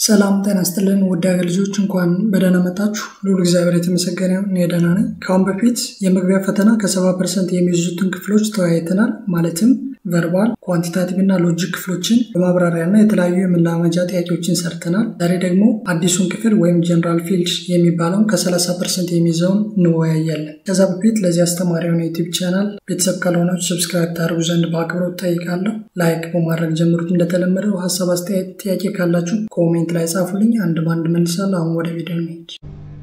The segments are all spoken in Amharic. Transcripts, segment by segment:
ሰላም ጤና ይስጥልን ውድ ሀገር ልጆች እንኳን በደህና መጣችሁ። ልዑል እግዚአብሔር የተመሰገነ ይሁን። እኔ ደህና ነኝ። ከአሁን በፊት የመግቢያ ፈተና ከሰባ ፐርሰንት የሚይዙትን ክፍሎች ተወያይተናል። ማለትም ቨርባል፣ ኳንቲታቲቭ እና ሎጂክ ክፍሎችን በማብራሪያ እና የተለያዩ የመላመጃ ጥያቄዎችን ሰርተናል። ዛሬ ደግሞ አዲሱን ክፍል ወይም ጀነራል ፊልድ የሚባለውን ከሰላሳ ፐርሰንት የሚይዘውን እንወያያለን። ከዛ በፊት ለዚህ አስተማሪ የሆነ ዩቲዩብ ቻናል ቤተሰብ ካልሆናችሁ ሰብስክራይብ ታደርጉ ዘንድ በአክብሮት ጠይቃለሁ። ላይክ በማድረግ ጀምሩት። እንደተለመደው ሀሳብ፣ አስተያየት፣ ጥያቄ ካላችሁ ኮሜንት ላይ ጻፉልኝ። አንድ በአንድ መልሳለሁ። አሁን ወደ ቪዲዮ እንሂድ።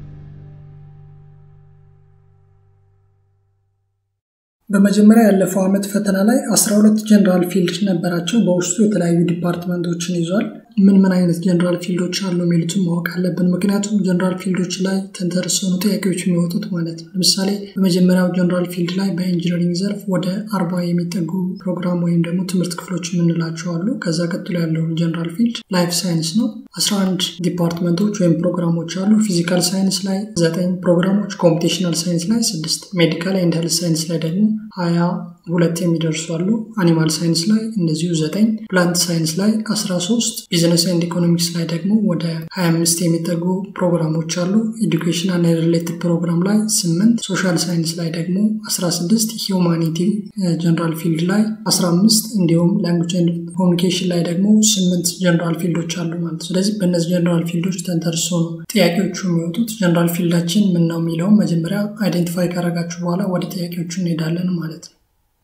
በመጀመሪያ ያለፈው ዓመት ፈተና ላይ 12 ጀነራል ፊልድ ነበራቸው። በውስጡ የተለያዩ ዲፓርትመንቶችን ይዟል። ምን ምን አይነት ጀነራል ፊልዶች አሉ የሚሉትን ማወቅ አለብን። ምክንያቱም ጀነራል ፊልዶች ላይ ተንተርሰኑ ጥያቄዎች የሚወጡት ማለት ነው። ለምሳሌ በመጀመሪያው ጀነራል ፊልድ ላይ በኢንጂነሪንግ ዘርፍ ወደ አርባ የሚጠጉ ፕሮግራም ወይም ደግሞ ትምህርት ክፍሎች የምንላቸው አሉ። ከዛ ቀጥሎ ያለው ጀነራል ፊልድ ላይፍ ሳይንስ ነው። 11 ዲፓርትመንቶች ወይም ፕሮግራሞች አሉ። ፊዚካል ሳይንስ ላይ ዘጠኝ ፕሮግራሞች፣ ኮምፒቴሽናል ሳይንስ ላይ ስድስት፣ ሜዲካል ኤንድ ሄልዝ ሳይንስ ላይ ደግሞ ሀያ ሁለት የሚደርሱ አሉ። አኒማል ሳይንስ ላይ እንደዚሁ ዘጠኝ፣ ፕላንት ሳይንስ ላይ 13፣ ቢዝነስ ኤንድ ኢኮኖሚክስ ላይ ደግሞ ወደ 25 የሚጠጉ ፕሮግራሞች አሉ። ኤዱኬሽን እና ሪሌትድ ፕሮግራም ላይ 8፣ ሶሻል ሳይንስ ላይ ደግሞ 16፣ ሂውማኒቲ ጀነራል ፊልድ ላይ 15 እንዲሁም ላንጉጅ ኤንድ ኮሚኒኬሽን ላይ ደግሞ 8 ጀነራል ፊልዶች አሉ ማለት። ስለዚህ በእነዚህ ጀነራል ፊልዶች ተንተርሶ ነው ጥያቄዎቹ የሚወጡት። ጀነራል ፊልዳችን ምን ነው የሚለውም መጀመሪያ አይደንቲፋይ ካረጋችሁ በኋላ ወደ ጥያቄዎቹ እንሄዳለን ማለት ነው።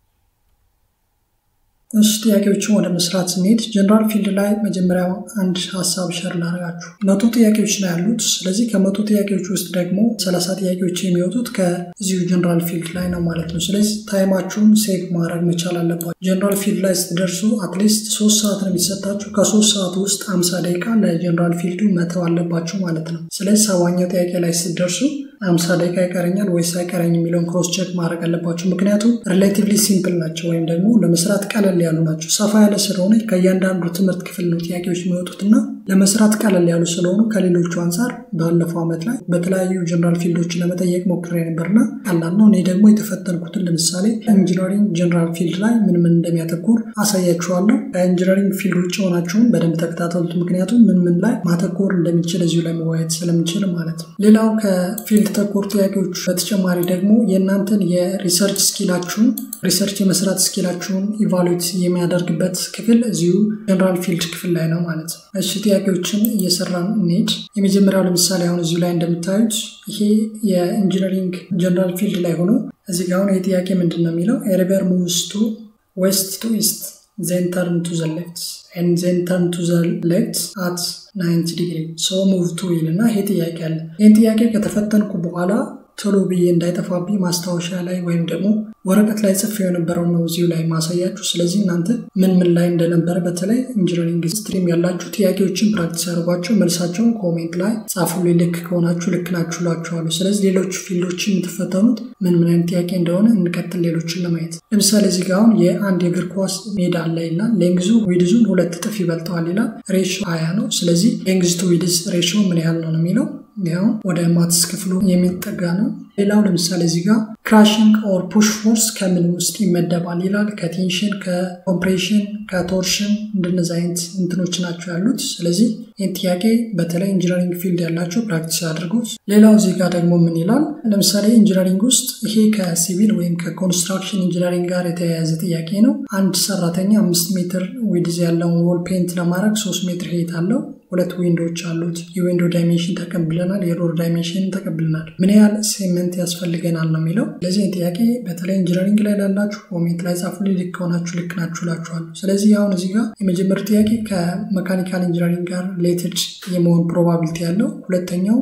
እሺ ጥያቄዎችን ወደ መስራት ስንሄድ ጀነራል ፊልድ ላይ መጀመሪያ አንድ ሀሳብ ሸር ላደርጋችሁ። መቶ ጥያቄዎች ነው ያሉት። ስለዚህ ከመቶ ጥያቄዎች ውስጥ ደግሞ ሰላሳ ጥያቄዎች የሚወጡት ከዚሁ ጀነራል ፊልድ ላይ ነው ማለት ነው። ስለዚህ ታይማችሁን ሴቭ ማድረግ መቻል አለባችሁ። ጀነራል ፊልድ ላይ ስትደርሱ አትሊስት ሶስት ሰዓት ነው የሚሰጣችሁ። ከሶስት ሰዓት ውስጥ አምሳ ደቂቃ ለጀነራል ፊልዱ መተው አለባችሁ ማለት ነው። ስለዚህ ሰባኛው ጥያቄ ላይ ስትደርሱ አምሳ ደቂቃ ይቀረኛል ወይስ አይቀረኝ የሚለውን ክሮስ ቼክ ማድረግ አለባቸው። ምክንያቱም ሪሌቲቭሊ ሲምፕል ናቸው ወይም ደግሞ ለመስራት ቀለል ያሉ ናቸው። ሰፋ ያለ ስለሆነ ከእያንዳንዱ ትምህርት ክፍል ነው ጥያቄዎች የሚወጡት እና ለመስራት ቀለል ያሉ ስለሆኑ ከሌሎቹ አንጻር ባለፈው ዓመት ላይ በተለያዩ ጀነራል ፊልዶችን ለመጠየቅ ሞክሬ ነበርና ቀላል ነው። እኔ ደግሞ የተፈተንኩትን ለምሳሌ ኢንጂነሪንግ ጀነራል ፊልድ ላይ ምን ምን እንደሚያተኩር አሳያችኋለሁ። ከኢንጂነሪንግ ፊልድ ውጭ ሆናችሁን በደንብ ተከታተሉት። ምክንያቱም ምን ምን ላይ ማተኮር እንደሚችል እዚሁ ላይ መወያየት ስለምችል ማለት ነው። ሌላው ከፊልድ ተኮር ጥያቄዎች በተጨማሪ ደግሞ የእናንተን የሪሰርች ስኪላችሁን ሪሰርች የመስራት ስኪላችሁን ኢቫሉዌት የሚያደርግበት ክፍል እዚሁ ጀነራል ፊልድ ክፍል ላይ ነው ማለት ነው። እሺ ጥያቄዎችን እየሰራን እንሄድ። የመጀመሪያው ለምሳሌ አሁን እዚሁ ላይ እንደምታዩት ይሄ የኢንጂነሪንግ ጀነራል ፊልድ ላይ ሆኖ እዚህ ጋር አሁን ይህ ጥያቄ ምንድን ነው የሚለው ኤሪቨር ሙቭስ ቱ ዌስት ቱ ኢስት ዜን ተርን ቱ ዘ ሌፍት ኤንድ ዜን ተርን ቱ ዘ ሌፍት አት ናይንቲ ዲግሪ ሶ ሙቭ ቱ ይልና ይሄ ጥያቄ አለ። ይህን ጥያቄ ከተፈተንኩ በኋላ ቶሎ ብዬ እንዳይጠፋብኝ ማስታወሻ ላይ ወይም ደግሞ ወረቀት ላይ ጽፌ የነበረው ነው እዚሁ ላይ ማሳያችሁ። ስለዚህ እናንተ ምን ምን ላይ እንደነበረ በተለይ ኢንጂነሪንግ ስትሪም ያላችሁ ጥያቄዎችን ፕራክቲስ ያደርጓቸው፣ መልሳቸውን ኮሜንት ላይ ጻፉልኝ። ልክ ከሆናችሁ ልክ ናችሁ እላችኋለሁ። ስለዚህ ሌሎች ፊልዶችን የምትፈተኑት ምን ምን አይነት ጥያቄ እንደሆነ እንቀጥል ሌሎችን ለማየት። ለምሳሌ እዚህ ጋር አሁን የአንድ የእግር ኳስ ሜዳ አለ ይላል። ሌንግዙ ዊድዙን ሁለት እጥፍ ይበልጠዋል ይላል። ሬሾ ሀያ ነው። ስለዚህ ሌንግዝ ቱ ዊድዝ ሬሾ ምን ያህል ነው ነው የሚለው ያው ወደ ማትስ ክፍሉ የሚጠጋ ነው። ሌላው ለምሳሌ እዚህ ጋር ክራሽንግ ኦር ፑሽ ፎርስ ከምን ውስጥ ይመደባል ይላል። ከቴንሽን፣ ከኮምፕሬሽን፣ ከቶርሽን እንደነዚህ አይነት እንትኖች ናቸው ያሉት። ስለዚህ ይህን ጥያቄ በተለይ ኢንጂነሪንግ ፊልድ ያላቸው ፕራክቲስ አድርጉት። ሌላው እዚህ ጋር ደግሞ ምን ይላል? ለምሳሌ ኢንጂነሪንግ ውስጥ ይሄ ከሲቪል ወይም ከኮንስትራክሽን ኢንጂነሪንግ ጋር የተያያዘ ጥያቄ ነው። አንድ ሰራተኛ አምስት ሜትር ዊድዝ ያለውን ዎል ፔንት ለማድረግ ሶስት ሜትር ሄት አለው። ሁለት ዊንዶዎች አሉት። የዊንዶ ዳይሜንሽን ተቀብለናል፣ የዶር ዳይሜንሽን ተቀብለናል። ምን ያህል ሴመንት ያስፈልገናል ነው የሚለው። ስለዚህ ጥያቄ በተለይ ኢንጂነሪንግ ላይ ላላችሁ ኮሜንት ላይ ጻፉልኝ። ልክ ከሆናችሁ ልክ ናችሁ እላችኋለሁ። ስለዚህ አሁን እዚህ ጋር የመጀመሪያው ጥያቄ ከመካኒካል ኢንጂነሪንግ ጋር ሪሌትድ የመሆን ፕሮባቢሊቲ ያለው፣ ሁለተኛው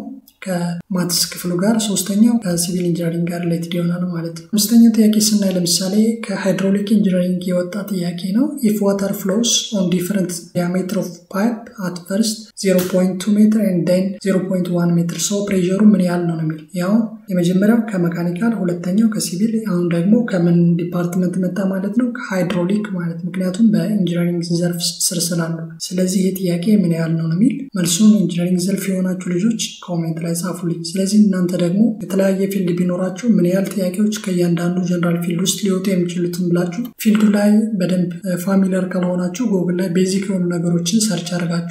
ከማትስ ክፍሉ ጋር፣ ሶስተኛው ከሲቪል ኢንጂነሪንግ ጋር ሪሌትድ ይሆናል ማለት ነው። አምስተኛው ጥያቄ ስናይ ለምሳሌ ከሃይድሮሊክ ኢንጂነሪንግ የወጣ ጥያቄ ነው። ኢፍ ዋተር ፍሎስ ኦን ዲፈረንት ዲያሜትር ኦፍ ፓይፕ አት ፈርስት 0.2 ሜትር ኤንድ ዴን 0.1 ሜትር ሶ ፕሬሩ ምን ያህል ነው ነው የሚል ያው የመጀመሪያው ከመካኒካል ሁለተኛው ከሲቪል አሁን ደግሞ ከምን ዲፓርትመንት መጣ ማለት ነው ከሃይድሮሊክ ማለት ምክንያቱም በኢንጂነሪንግ ዘርፍ ስር ስላሉ ስለዚህ ይህ ጥያቄ ምን ያህል ነው ነው የሚል መልሱን ኢንጂነሪንግ ዘርፍ የሆናችሁ ልጆች ኮሜንት ላይ ጻፉልኝ ስለዚህ እናንተ ደግሞ የተለያየ ፊልድ ቢኖራችሁ ምን ያህል ጥያቄዎች ከእያንዳንዱ ጀነራል ፊልድ ውስጥ ሊወጡ የሚችሉትን ብላችሁ ፊልዱ ላይ በደንብ ፋሚሊየር ካልሆናችሁ ጎግል ላይ ቤዚክ የሆኑ ነገሮችን ሰርች አድርጋችሁ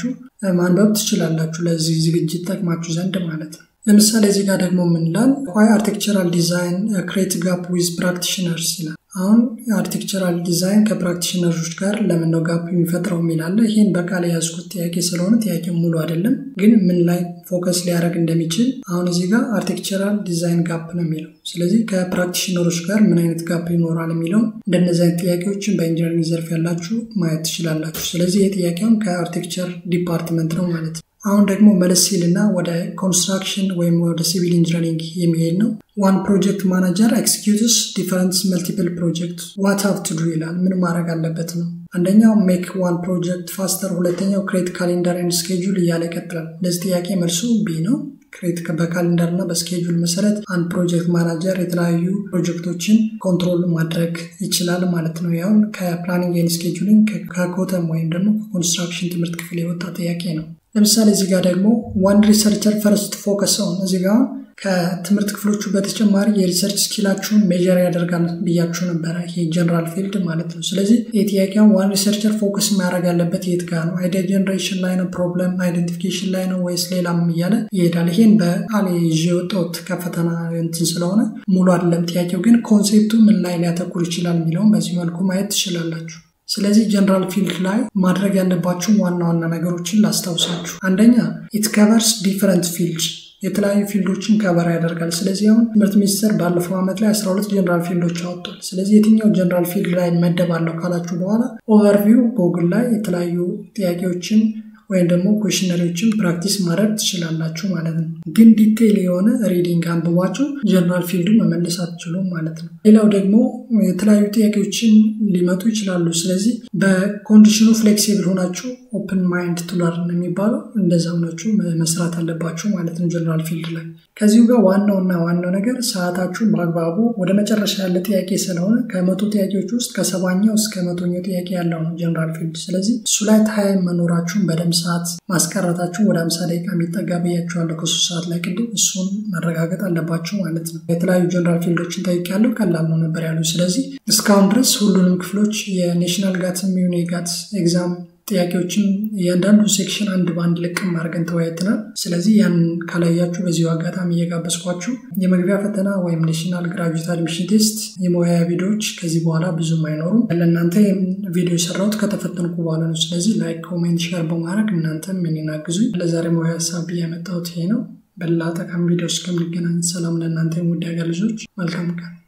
ማንበብ ትችላላችሁ ለዚህ ዝግጅት ጠቅማችሁ ዘንድ ማለት ነው። ለምሳሌ እዚህ ጋር ደግሞ ምንላል ዋይ አርቴክቸራል ዲዛይን ክሬት ጋፕ ዊዝ ፕራክቲሽነርስ ይላል። አሁን የአርቴክቸራል ዲዛይን ከፕራክቲሽነሮች ጋር ለምን ነው ጋፕ የሚፈጥረው የሚላለ ይህን በቃል የያዝኩት ጥያቄ ስለሆነ ጥያቄ ሙሉ አይደለም፣ ግን ምን ላይ ፎከስ ሊያደርግ እንደሚችል አሁን እዚህ ጋር አርቴክቸራል ዲዛይን ጋፕ ነው የሚለው። ስለዚህ ከፕራክቲሽነሮች ጋር ምን አይነት ጋፕ ይኖራል የሚለው እንደነዚህ አይነት ጥያቄዎችን በኢንጂነሪንግ ዘርፍ ያላችሁ ማየት ትችላላችሁ። ስለዚህ ይህ ጥያቄውን ከአርቴክቸር ዲፓርትመንት ነው ማለት ነው። አሁን ደግሞ መለስ ሲልና ወደ ኮንስትራክሽን ወይም ወደ ሲቪል ኢንጂነሪንግ የሚሄድ ነው። ዋን ፕሮጀክት ማናጀር ኤክስኪዩትስ ዲፈረንት መልቲፕል ፕሮጀክት ዋት ሀቭ ቱ ዱ ይላል። ምን ማድረግ አለበት ነው። አንደኛው ሜክ ዋን ፕሮጀክት ፋስተር፣ ሁለተኛው ክሬት ካሌንደር ኤንድ ስኬጁል እያለ ይቀጥላል። ለዚህ ጥያቄ መልሱ ቢ ነው። ክሬት በካሌንደር እና በስኬጁል መሰረት አንድ ፕሮጀክት ማናጀር የተለያዩ ፕሮጀክቶችን ኮንትሮል ማድረግ ይችላል ማለት ነው። ያሁን ከፕላኒንግ ኤንድ ስኬጁሊንግ ከኮተም ወይም ደግሞ ከኮንስትራክሽን ትምህርት ክፍል የወጣ ጥያቄ ነው። ለምሳሌ እዚህ ጋር ደግሞ ዋን ሪሰርቸር ፈርስት ፎከስ ኦን እዚህ ጋር ከትምህርት ክፍሎቹ በተጨማሪ የሪሰርች ስኪላችሁን ሜጀር ያደርጋል ብያችሁ ነበረ። ይሄ ጀነራል ፊልድ ማለት ነው። ስለዚህ የጥያቄውን ዋን ሪሰርቸር ፎከስ ማድረግ ያለበት የት ጋር ነው? አይዲያ ጀነሬሽን ላይ ነው? ፕሮብለም አይደንቲፊኬሽን ላይ ነው ወይስ ሌላም እያለ ይሄዳል። ይሄን በቃል ይዤ የወጣሁት ከፈተና እንትን ስለሆነ ሙሉ አይደለም ጥያቄው፣ ግን ኮንሴፕቱ ምን ላይ ሊያተኩር ይችላል የሚለውን በዚህ መልኩ ማየት ትችላላችሁ። ስለዚህ ጀነራል ፊልድ ላይ ማድረግ ያለባችሁ ዋና ዋና ነገሮችን ላስታውሳችሁ። አንደኛ ኢት ከቨርስ ዲፈረንት ፊልድ የተለያዩ ፊልዶችን ከበራ ያደርጋል። ስለዚህ አሁን ትምህርት ሚኒስቴር ባለፈው ዓመት ላይ 12 ጀነራል ፊልዶች አወጥቷል። ስለዚህ የትኛው ጀነራል ፊልድ ላይ መደባለሁ ካላችሁ በኋላ ኦቨርቪው ጎግል ላይ የተለያዩ ጥያቄዎችን ወይም ደግሞ ኮሽነሪዎችን ፕራክቲስ ማድረግ ትችላላችሁ ማለት ነው። ግን ዲቴይል የሆነ ሪዲንግ አንብቧችሁ ጀነራል ፊልዱን መመለስ አትችሉም ማለት ነው። ሌላው ደግሞ የተለያዩ ጥያቄዎችን ሊመጡ ይችላሉ። ስለዚህ በኮንዲሽኑ ፍሌክሲብል ሆናችሁ ኦፕን ማይንድ ቱለርን የሚባለው እንደዛ ሆናችሁ መስራት አለባችሁ ማለት ነው ጀነራል ፊልድ ላይ። ከዚሁ ጋር ዋናውና ዋናው ነገር ሰዓታችሁን በአግባቡ ወደ መጨረሻ ያለ ጥያቄ ስለሆነ ከመቶ ጥያቄዎች ውስጥ ከሰባኛው እስከ መቶኛው ጥያቄ ያለው ነው ጀነራል ፊልድ። ስለዚህ እሱ ላይ ታይም መኖራችሁን በደንብ ሰዓት ማስቀረታችሁ ወደ አምሳ ደቂቃ የሚጠጋ ብያችኋለሁ ከሶስት ሰዓት ላይ ቅድም። እሱን ማረጋገጥ አለባችሁ ማለት ነው። የተለያዩ ጀነራል ፊልዶችን ጠይቄያለሁ። ቀላል ነው ነበር ያሉ። ስለዚህ እስካሁን ድረስ ሁሉንም ክፍሎች የኔሽናል ጋት የሚሆን የጋት ኤግዛም ጥያቄዎችን እያንዳንዱ ሴክሽን አንድ በአንድ ልቅም አድርገን ተወያይተናል። ስለዚህ ያን ካላያችሁ በዚሁ አጋጣሚ እየጋበዝኳችሁ የመግቢያ ፈተና ወይም ኔሽናል ግራጁዌት አድሚሽን ቴስት የመወያያ ቪዲዮዎች ከዚህ በኋላ ብዙም አይኖሩም። ለእናንተ ቪዲዮ የሰራሁት ከተፈተንኩ በኋላ ነው። ስለዚህ ላይክ፣ ኮሜንት፣ ሼር በማድረግ እናንተም እኔን አግዙኝ። ለዛሬ መወያያ ሀሳብ ያመጣሁት ይሄ ነው። በሌላ ጠቃሚ ቪዲዮ እስከምንገናኝ ሰላም ለእናንተ ውድ ያገር ልጆች፣ መልካም ቀን